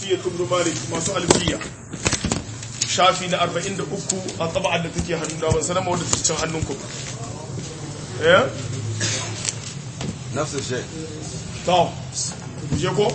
alfiya ibn malik masu alfiya shafi na 43 a taba'ar da take hannu da ban sanar wadda take can hannunku ba eh نفس الشيء to je ko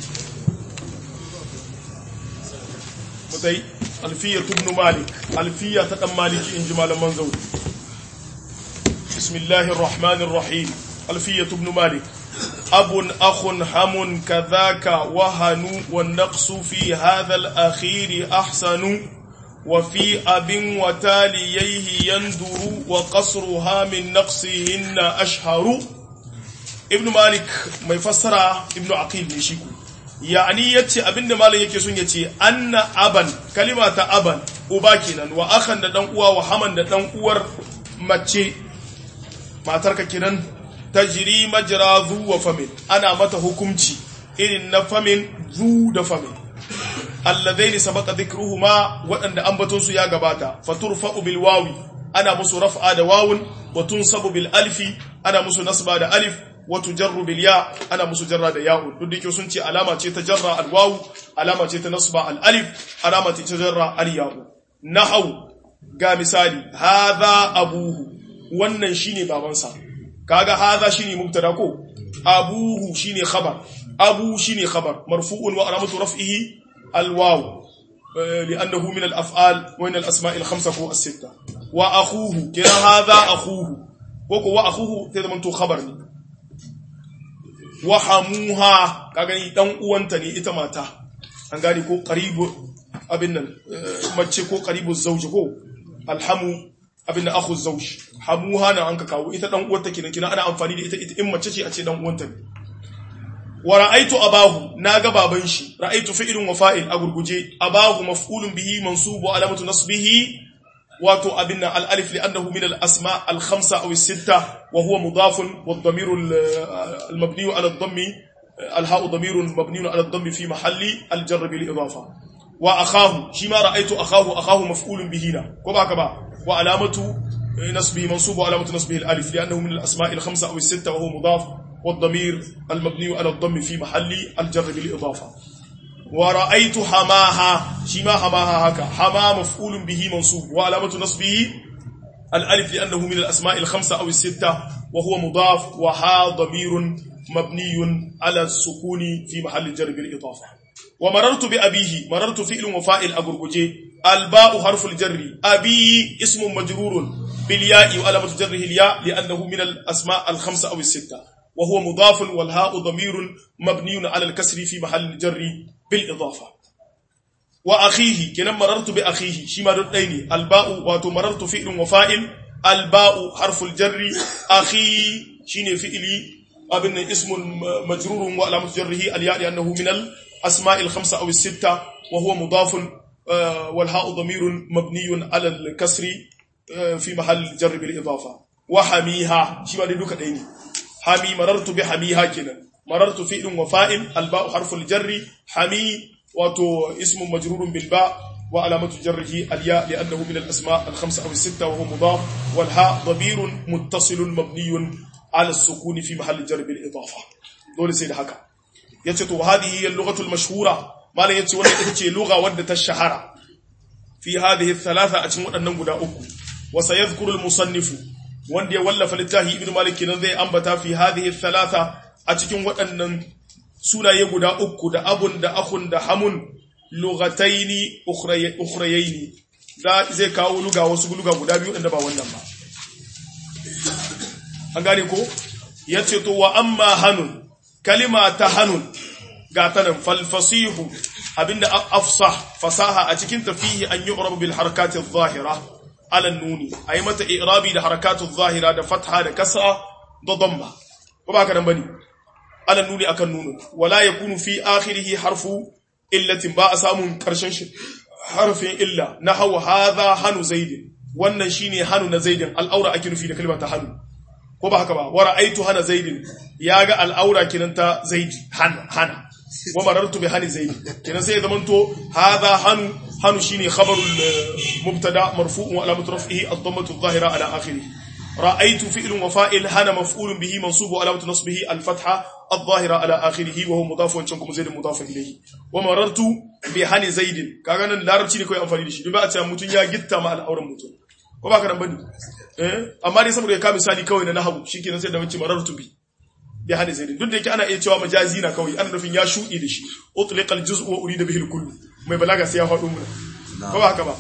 mutai alfiya ibn malik alfiya ta dan maliki in ji malaman zauri bismillahir rahmanir rahim alfiya ibn malik أب أخ هم كذاك وهن والنقص في هذا الأخير أحسن وفي أب وتاليه يندر وقصرها من نقصهن أشهر ابن مالك ما يفسر ابن عقيل نشيكو يعني يتي ابن مالك yake sun yace anna aban kalima ta aban uba kenan wa akhan da dan uwa wa haman da dan uwar mace matarka kenan tajri majra zu wa famin ana mata hukumci irin na famin zu da famin alladaini sabaqa dhikruhuma wadanda ambaton su ya gabata faturfa'u bil wawi ana musu raf'a da wawun wa tunsabu bil alfi ana musu nasba da alif wa tujarru bil ya ana musu jarra da ya'un duk dake sun ce alama ce ta jarra al wawu alama ce ta nasba al alif alama ce ta jarra al ya'u nahau ga misali hadha abuhu wannan shine babansa kaga hadha shine mubtada ko abuhu shine khabar abu shine khabar marfu'un wa alamatu raf'ihi alwaw لانه من الافعال ومن الاسماء الخمسه فوق السته واخوه كده هذا اخوه وكو واخوه sai zaman to khabar ne wa hamuha kaga ni dan uwanta ne ita mata an gane ko qaribu abin nan mace ko qaribu zawji ko alhamu abin da akhu zawj hamuha na an ka kawo ita dan uwarta kenan kina ana amfani da ita ita in mace ce a ce dan uwanta ne wa ra'aytu abahu naga baban shi ra'aytu fi'lun wa fa'il a gurguje abahu maf'ulun bihi mansubu alamatu nasbihi wato abin al alif li'annahu min al asma al khamsa aw al sitta wa huwa mudafun wa ad-damir al mabni ala ad-dammi al ha'u damir mabni ala ad-dammi fi mahalli al jar bil idafa wa akhahu shima ra'aytu akhahu akhahu maf'ulun bihi na ko ba ka ba وعلامة نصبه منصوب وعلامة نصبه الألف لأنه من الأسماء الخمسة أو الستة وهو مضاف والضمير المبني على الضم في محل الجر بالإضافة ورأيت حماها شما حماها هكا حما مفعول به منصوب وعلامة نصبه الألف لأنه من الأسماء الخمسة أو الستة وهو مضاف وها ضمير مبني على السكون في محل الجر بالإضافة ومررت بأبيه مررت فعل وفائل أبرجي الباء حرف الجر أبي اسم مجرور بالياء وعلامة جره الياء لأنه من الأسماء الخمسة أو الستة وهو مضاف والهاء ضمير مبني على الكسر في محل الجر بالإضافة وأخيه كنا مررت بأخيه شما دتيني الباء واتو مررت فعل وفائل الباء حرف الجر أخي شين فعلي أبن اسم مجرور وعلامة جره الياء لأنه من الأسماء الخمسة أو الستة وهو مضاف والهاء ضمير مبني على الكسر في محل الجر بالإضافة وحميها شما دي دوكا ديني حمي مررت بحميها كنا مررت فعل وفائل الباء حرف الجر حمي واتو اسم مجرور بالباء وعلامة جره الياء لأنه من الأسماء الخمسة أو الستة وهو مضاف والهاء ضمير متصل مبني على السكون في محل الجر بالإضافة دول سيد حكا يتشتو هذه هي اللغة المشهورة ما لا يتشو ita لغة ودة الشهرة في هذه الثلاثة أتمنى أن نقول أكو وسيذكر المصنف wanda ya wallafa littafi ibn malik kenan zai ambata fi hadhihi thalatha a cikin waɗannan sunaye guda uku da abun da akhun da hamun lughataini ukhrayaini zai kawo luga wasu luga guda biyu da ba wannan ba an gane ko yace to wa amma hanun kalima ta hanun ga tanan fal fasihu abinda afsah fasaha a cikin tafihi an yu'rabu bil harakati adh-dhahira ala nuni ayi mata i'rabi da harakatu adh-dhahira da fatha da kasra da damma ko ba ka nan bane ala nuni akan nunu wala yakunu fi akhirih harfu illatin ba a samun karshen shi harfin illa nahwa hadha hanu zaidin wannan shine hanu na zaidin al'aura ake nufi da kalmar ta hanu ko ba haka ba wa ra'aitu hana zaidin yaga al'aura kinan ta zaidi hana hana wa marartu bi hani zaidi kinan sai zaman to hadha hanu hanu shine khabarul mubtada marfu'un wa alamatu raf'ihi ad-dammatu adh-dhahira ala akhirih ra'aytu fi'lun wa fa'il hana maf'ulun bihi mansubu alamatu nasbihi al-fatha الظاهرة على آخره وهو مضاف وانشانكم زيد مضاف إليه ومررت بهاني زيد كاغا nan larabci ne kawai amfani da shi ba a cewa mutun ya gitta ma al'auran mutun ko ba ka nan bane eh amma dai saboda ya ka misali kawai na nahwu shikenan sai da mace marartu bi bi hadi zaidin duk da yake ana iya cewa majazi na kawai ana nufin ya shudi da shi utliqa al-juz'u wa urida bihi al-kull mai balaga sai ya faɗo mu ko ba haka ba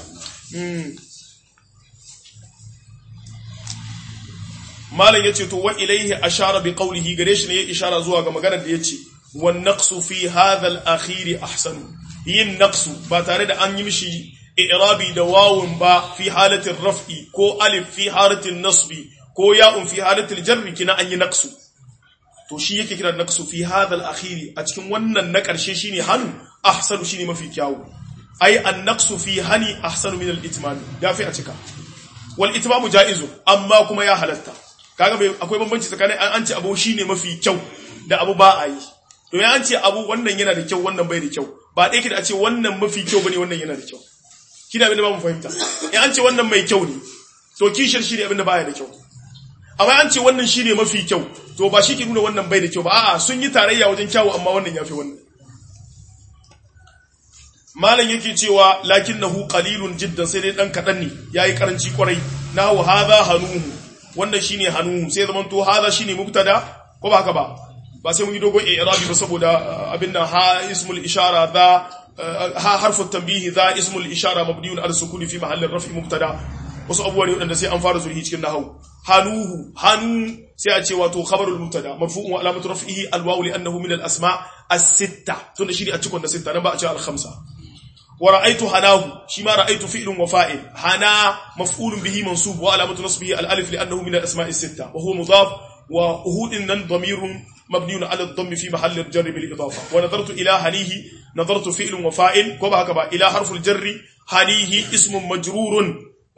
malam yace to wa ilaihi ashara bi qawlihi gare shi ne ya ishara zuwa ga maganar da yace wan naqsu fi hadha al-akhir ahsan yin naqsu ba tare da an yi mishi i'rabi da wawun ba fi halatin raf'i ko alif fi halatin nasbi ko ya'un fi halatil jarri kina an yi naqsu to shi yake kira naqsu fi hadha al-akhir a cikin wannan na karshe shine hannu ahsanu shine mafi kyawu ai an naqsu fi hani ahsanu min al-itmam yafi a cika wal itmamu jaizu amma kuma ya halatta kaga bai akwai bambanci tsakanin an ce abu shine mafi kyau da abu ba a yi to ya an ce abu wannan yana da kyau wannan bai da kyau ba ɗaya da a ce wannan mafi kyau bane wannan yana da kyau kina abin da ba mu fahimta ya an ce wannan mai kyau ne to kishir shi ne abin da baya da kyau amma an ce wannan shine mafi kyau to ba shi ke nuna wannan bai da kyau ba a'a sun yi tarayya wajen kyawu amma wannan yafi wannan malam yake cewa lakinnahu qalilun jiddan sai dai dan kadan ne yayi karanci kwarai nahu hadha hanuhu wannan shine hannu sai zaman to hada shine mubtada ko ba haka ba ba sai mun yi dogon i'rabi ba saboda abin nan ha ismul ishara da ha harfu tanbihi da ismul ishara mabniun ala sukuni fi mahalli raf'i mubtada wasu abubuwa ne wadanda sai an fara zurhi cikin nahwu hanuhu hanu sai a ce wato khabarul mubtada marfu'un wa alamatu raf'ihi alwawu li annahu min al asma as-sitta tunda shi ne a cikin da sitta nan ba a ce al khamsa ورأيت هناه شما رأيت فعل وفائل هنا مفعول به منصوب وعلامة نصبه الألف لأنه من الأسماء الستة وهو مضاف وهود إن ضمير مبني على الضم في محل الجر بالإضافة ونظرت إلى هنيه نظرت فعل وفائل كما هكذا إلى حرف الجر هنيه اسم مجرور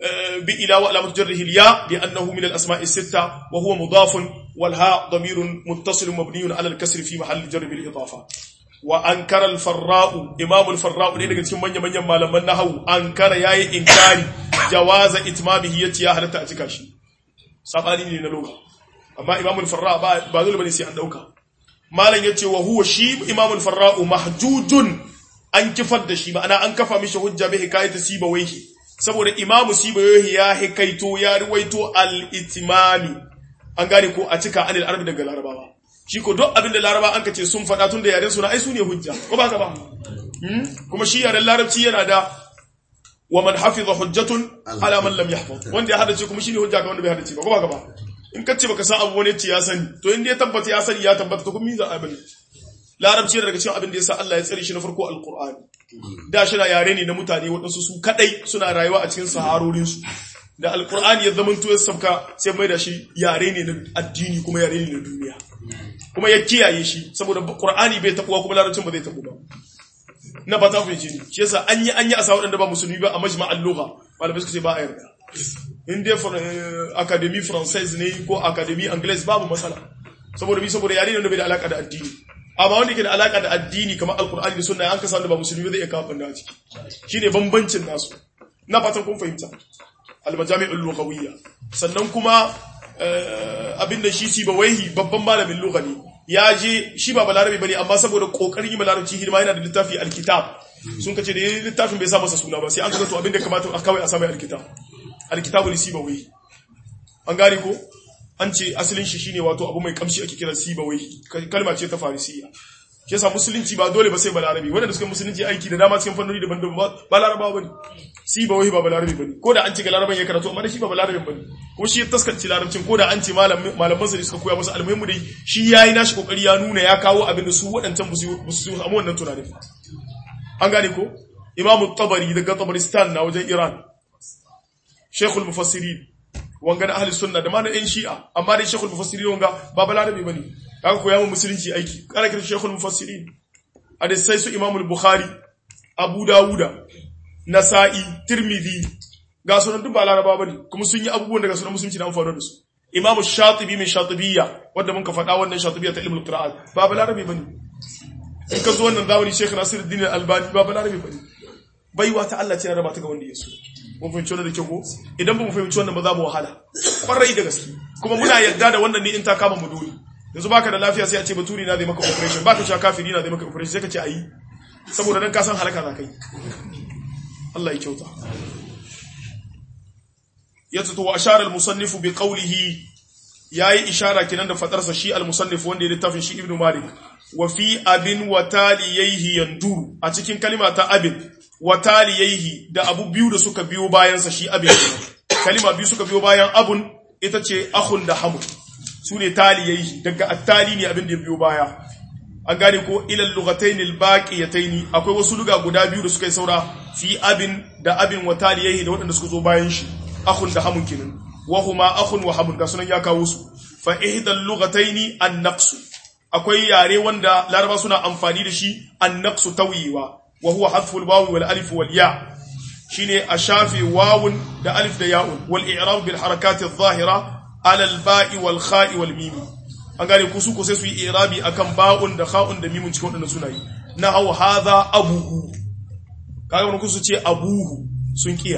بإلى وعلامة جره الياء لأنه من الأسماء الستة وهو مضاف والهاء ضمير متصل مبني على الكسر في محل الجر بالإضافة wa ankara al-farra'u imam al-farra'u ne daga cikin manyan manyan malaman nahwu ankara yayi inkari jawaza itmamihi yace ya halatta a cika shi sabani ne na loka amma imam al-farra'u ba ba dole bane sai an dauka malam yace wa huwa shi imam al-farra'u mahjujun an kifar da shi ma'ana an kafa mishi hujja bi hikayati sibawayhi saboda imam sibawayhi ya hikaito ya ruwaito al-itmami an gane ko a cika anil arabi daga larabawa shi ko duk abinda laraba an kace sun faɗa tun da yaren suna ai su ne hujja ko ba ka ba kuma shi yaren larabci yana da wa man hafiza hujjatun ala man lam yahfaz wanda ya hadace kuma shine hujja ga wanda bai hadace ba ko ba ka ba in kace baka san abu wani ce ya sani to in dai tabbata ya sani ya tabbata to kuma miza abin larabci daga cikin abin da yasa Allah ya tsare shi na farko alqur'ani da shi na yare ne na mutane waɗansu su kadai suna rayuwa a cikin saharorin su da alqur'ani ya zama to ya sabka sai mai da shi yare ne na addini kuma yare ne na duniya kuma ya kiyaye shi saboda Qur'ani bai tabuwa kuma larabcin ba zai tabu ba na ba ta fahimci ne shi yasa an yi an yi asa waɗanda ba musulmi ba a majma'al lugha malamai suka ce ba a yarda in dai academy française ne ko academy anglaise babu matsala saboda bi saboda yare ne da bai da alaka da addini amma wanda yake da alaka da addini kamar alqur'ani da sunna an kasa wanda ba musulmi zai iya kawo banda a ciki shine bambancin nasu na fatan kun fahimta al-majami'ul lughawiyya sannan kuma abinda shi sibawaihi babban malamin lugha ne ya je shi ba balarabe bane amma saboda kokarin yi malarabci hidima yana da littafi alkitab sun kace da yayin littafin bai sa masa suna ba sai an ga to abinda kamata a kawai a sa mai alkitab alkitabu li sibawaihi an gane ko an ce asalin shi shine wato abu mai kamshi ake kira sibawaihi kalma ce ta farisiya shi yasa musulunci ba dole ba sai balarabe wanda da suka musulunci aiki da dama cikin fannoni daban-daban ba larabawa bane si ba wai ba balarabe bane ko da an ce ga laraban ya karatu amma da shi ba balarabe bane ko shi ya taskanci larabcin ko da an ce malaman sa suka koya masa almuhimmu dai shi yayi nashi kokari ya nuna ya kawo abin da su waɗancan ba su samu wannan tunanin an gane ko imam tabari daga tabaristan na wajen iran shaykhul mufassirin wanga na ahli sunna da ma na yan shi'a amma dai shaykhul mufassirin wanga ba balarabe bane kaga koya mu musulunci aiki kana kiran shaykhul mufassirin hadisai su imam al-bukhari abu dawuda nasa'i tirmidhi ga sunan duk ba laraba bane kuma sun yi abubuwan daga sunan musulunci da amfani da su imam shatibi min shatibiyya wanda mun ka faɗa wannan shatibiyya ta ilmul qira'at ba ba larabi bane in ka zo wannan zamani shaykh nasiruddin al-albani ba ba larabi bane baiwa ta Allah ce ya raba ta ga wanda ya so mun fahimci wannan da kyau ko idan ba mu fahimci wannan ba za mu wahala kwarai da gaske kuma muna yarda da wannan ne in ta kama mu dole yanzu baka da lafiya sai a ce baturi na zai maka operation baka cewa kafiri na zai maka operation sai ka ce ayi saboda dan ka san halaka za kai Allah ya kyauta yace to ashara al-musannif bi qawlihi yayi ishara kinan da fadarsa shi al-musannif wanda ya littafin shi ibnu malik wa fi abin wa taliyaihi yanduru a cikin kalima ta abin wa taliyaihi da abu biyu da suka biyo bayan sa shi abin kalima biyu suka biyo bayan abun ita ce akhun da hamun su ne taliyaihi daga attali ne abin da ya biyo baya an gane ko ilal lughatayn albaqiyatayn akwai wasu luga guda biyu da suka yi saura fi abin da abin wa taliyaihi da waɗanda suka zo bayan shi akhun da hamun kinan wa huma akhun wa hamun ga sunan ya kawo su fa ihdal lughatayn an-naqs akwai yare wanda laraba suna amfani da shi an-naqs tawiwa wa huwa hadfu al-wawi wal alif wal ya shine a shafe wawun da alif da ya'un wal i'rab bil harakat adh-dhahira ala al-ba'i wal kha'i wal mim an gane ku su ko sai su yi i'rabi akan ba'un da kha'un da mimun cikin wadannan sunayi na haw hadha abuhu kaga wannan ku su ce abuhu sun kiya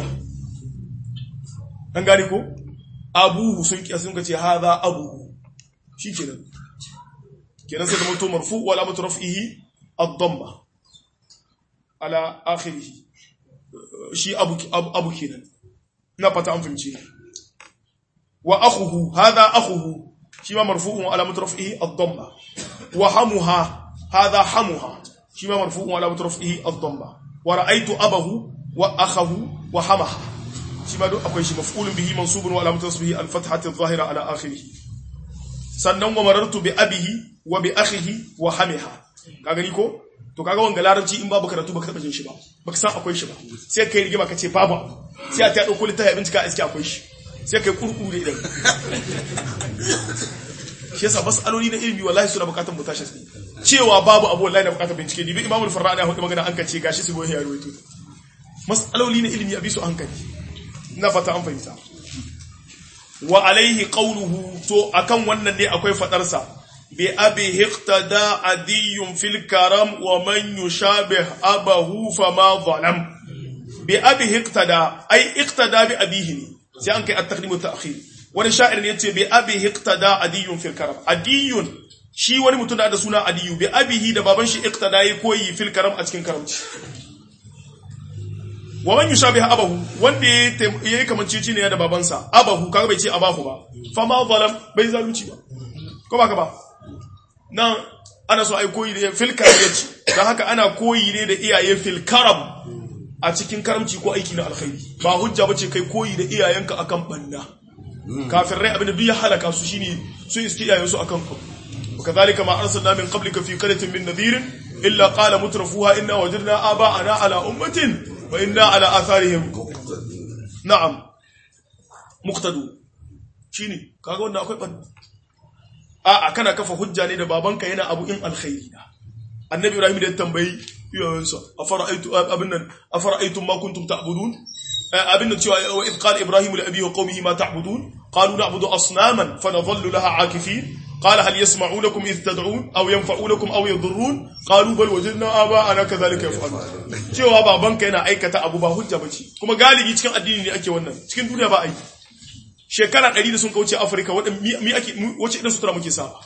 an gane ko abuhu sun kiya sun ce hadha abuhu shikenan kenan sai da mutum marfu wala amatu raf'ihi ad-damma ala akhirih shi abu abu kenan ina fata an fahimce wa akhuhu hadha akhuhu shi ma marfu'un ala mutraf'ihi ad-damma wa hamuha hadha hamuha shi ma marfu'un ala mutraf'ihi ad-damma wa ra'aytu abahu wa akhahu wa hamaha shi ma duk akwai shi maf'ulun bihi mansubun wa ala mutraf'ihi al-fathati adh-dhahira ala akhirih sannan wa marartu bi abihi wa bi akhihi wa hamiha ka gani ko to kaga wanga larabci in babu karatu baka taba jin shi ba baka san akwai shi ba sai kai rigima kace babu sai a ta dauko littafi abinci ka iske akwai shi sai kai kurkure idan shi yasa masaloli na ilimi wallahi suna bukatar mutashi cewa babu abu wallahi na bukatar bincike dibi imamul farrani ya hudu magana an kace gashi su goyi ya ruwaito masaloli na ilimi abi su hankali ina fata an fahimta wa alaihi qawluhu to akan wannan ne akwai fadar sa bi abi iqtada adiyun fil karam wa man yushabih abahu fama zalam bi abi iqtada ai iqtada bi abihi ne sai an kai at-taqdim wa ta'khir wani sha'ir ne yace bi abi iqtada adiyun fil karam adiyun shi wani mutum da suna adiyu bi abihi da baban shi iqtada yi koyi fil karam a cikin karamci wa man yushabiha abahu wanda yayi kamanceci ne da babansa abahu kaga bai ce abahu ba fa ma zalam bai zalunci ba ko ba ka ba nan ana so ai koyi da fil karam yace dan haka ana koyi ne da iyaye fil karam a cikin karamci ko aiki na alkhairi ba hujja bace kai koyi da iyayenka akan banna kafirai abinda duk ya halaka su shine su iske iyayen su akan ku وكذلك ما أرسلنا من قبلك في قرية من نذير إلا قال مترفوها إنا وجدنا آباءنا على أمة وإنا على آثارهم نعم مقتدو شيني kaga wannan akwai ban a kana kafa hujja ne da babanka yana abu in alkhairi da annabi ibrahim da tambayi yawansa afara'aytu abin nan afara'aytum ma kuntum ta'budun abin nan cewa wa id qala ibrahim li abihi wa qaumihi ma ta'budun qalu na'budu asnaman fa nadhallu laha 'akifin قال هل يسمعونكم إذ تدعون أو ينفعونكم أو يضرون قالوا بل وجدنا آباءنا كذلك يفعلون cewa babanka yana aikata abu ba hujja bace kuma galibi cikin addini ne ake wannan cikin duniya ba aiki shekara 100 da sun kauce Afirka wadan mi ake wace idan sutura muke sa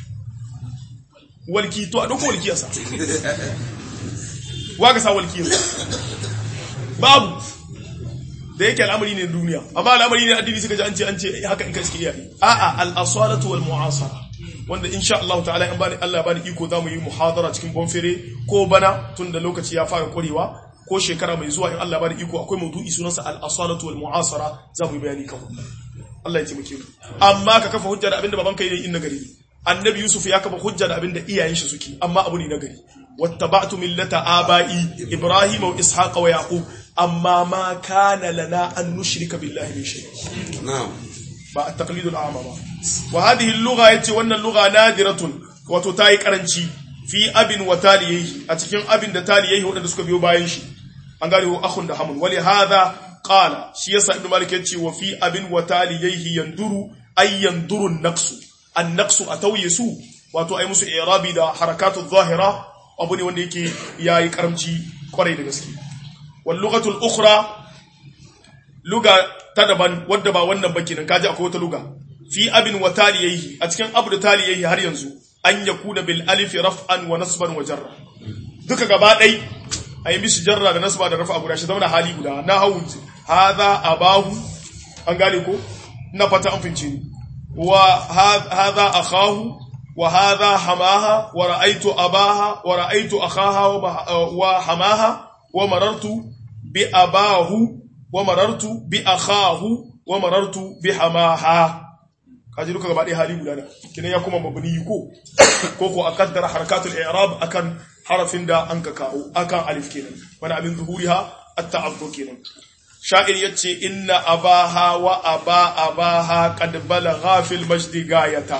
walki to a dauko walkiyar sa wa ga sa walkiyar babu da yake al'amari ne duniya amma al'amari ne addini suka ji an ce an ce haka in ka iske iyaye a'a al-asalatu wal mu'asara wanda insha Allah ta'ala in bani Allah bani iko zamu yi muhadara cikin bonfere ko bana tunda lokaci ya fara kurewa ko shekara mai zuwa in Allah bani iko akwai maudu'i sunansa al-asalatu wal mu'asara zamu yi bayani kan Allah ya taimake mu amma ka kafa hujja da abinda babanka yi in nagari annabi yusuf ya kafa hujja da abinda iyayen shi suke amma abu ne nagari wattaba'tu millata aba'i ibrahima wa ishaqa wa yaqub amma ma kana lana an nushrika billahi min shay na'am ba at-taqlid al-a'ma ba wa hadhihi al-lugha yace wannan lugha nadiratun wato tayi karanci fi abin wa taliyihi a cikin abin da taliyihi wadanda suka biyo bayan shi an gane wa akhun da hamun wali hadha qala shi yasa ibnu malik yace wa fi abin wa taliyihi yanduru ay yanduru an-naqsu an-naqsu atawyisu wato ay musu i'rabi da harakatu adh-dhahira abu ne wanda yake yayi karamci kwarai da gaske wal lughatul ukhra luga ta daban wadda ba wannan ba kenan kaji akwai wata luga fi abin wa taliyaihi a cikin abu da taliyaihi har yanzu an yakuna bil alif raf'an wa nasban wa jarra duka gaba dai ayi mishi jarra da nasba da rafa guda shi zama hali guda na hawu hadha abahu an gane ko na fata an fince ni wa hadha akhahu wa hadha hamaha wa ra'aytu abaha wa ra'aytu akhaha wa hamaha wa marartu bi abahu wa marartu bi akhahu wa marartu bi hamaha kaji duka gaba ɗaya hali guda da kinan ya kuma mabni ko ko ko akaddara harakatul i'rab akan harafin da an ka kawo akan alif kenan wani abin zuhuriha at-ta'addu kenan sha'ir yace inna abaha wa aba abaha qad balagha fil majdi gayata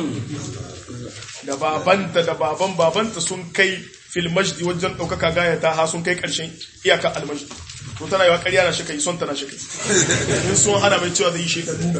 da babanta da baban babanta sun kai fil majdi wajen daukaka gayata ha sun kai karshen iyaka al majdi to tana yawa ƙarya na shi kai son tana shi kai in sun hana mai cewa zai yi shekar nuna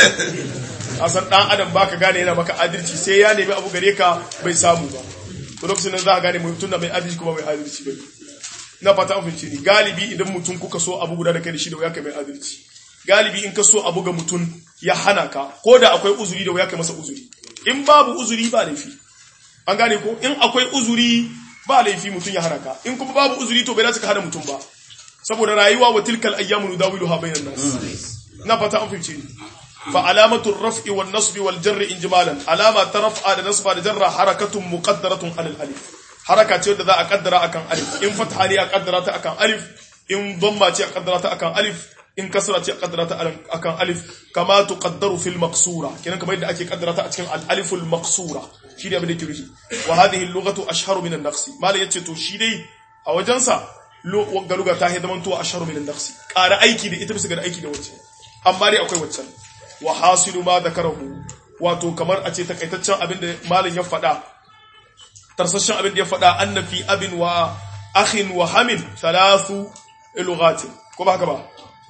a san ɗan adam baka gane yana maka adalci sai ya nemi abu gare ka bai samu ba to lokacin nan za a gane mutum da mai adalci kuma mai adalci ba na fata an fahimci ni galibi idan mutum kuka so abu guda da kai da shi da wuya kai mai adalci galibi in ka so abu ga mutum ya hana ka ko da akwai uzuri da wuya kai masa uzuri in babu uzuri ba laifi an gane ko in akwai uzuri ba laifi mutum ya hana ka in kuma babu uzuri to bai dace ka hana mutum ba saboda rayuwa wa tilkal ayyamu nudawiluha bainan nas na fata an fahimci ni fa alamatu raf'i wan nasbi wal jarri injimalan alama ta raf'a da nasba da jarra harakatun muqaddaratun alal alif haraka ce da za a kaddara akan alif in fatha ne a kaddara ta akan alif in dhamma ce a kaddara ta akan alif in kasra ce a kaddara ta akan alif kama tuqaddaru fil maqsura kenan kamar yadda ake kaddara ta a cikin al aliful maqsura shi ne abin da ke rufi wa hadhihi al lughatu ashharu min an naqsi malai yace to shi dai a wajensa ga luga ta zaman to ashharu min an naqsi ƙara aiki da ita bisa ga aiki da wacce amma dai akwai waccan wa hasilu ma dakarahu wato kamar a ce takaitaccen abin da malin ya faɗa tarsashen abin da ya faɗa annafi abin wa akhin wa hamin thalathu lughatin ko ba haka ba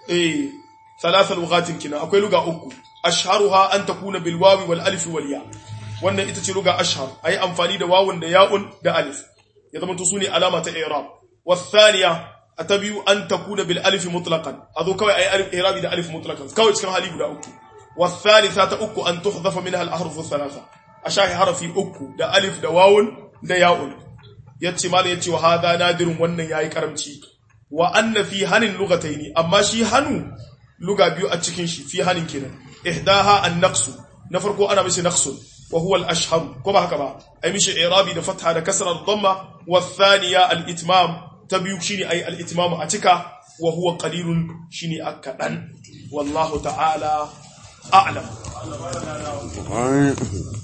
eh thalathu lughatin kina akwai luga uku ashharuha an takuna bil wawi wal alif wal ya wannan ita ce luga ashhar ayi amfani da wawun da ya'un da alif ya zama to sune alama ta i'rab والثانيه atabiyu an takuna bil alif mutlaqan azo kawai ayi alif i'rabi da alif mutlaqan kawai cikin hali guda uku والثالثه ta uku an tuhdafa minha al ahruf thalatha ashahi harafi uku da alif da wawun da ya'un yace mal yace wa hada nadirun wannan yayi karamci wa anna fi hanin lugataini amma shi hanu luga biyu a cikin shi fi hanin kenan ihdaha an naqsu na farko ana mishi naqsun wa huwa al ashhar ko ba haka ba ai mishi i'rabi da fatha da kasra da dhamma wa thaniya al itmam ta biyu shine ai al itmam a cika wa huwa qalilun shine akadan wallahu ta'ala a'lam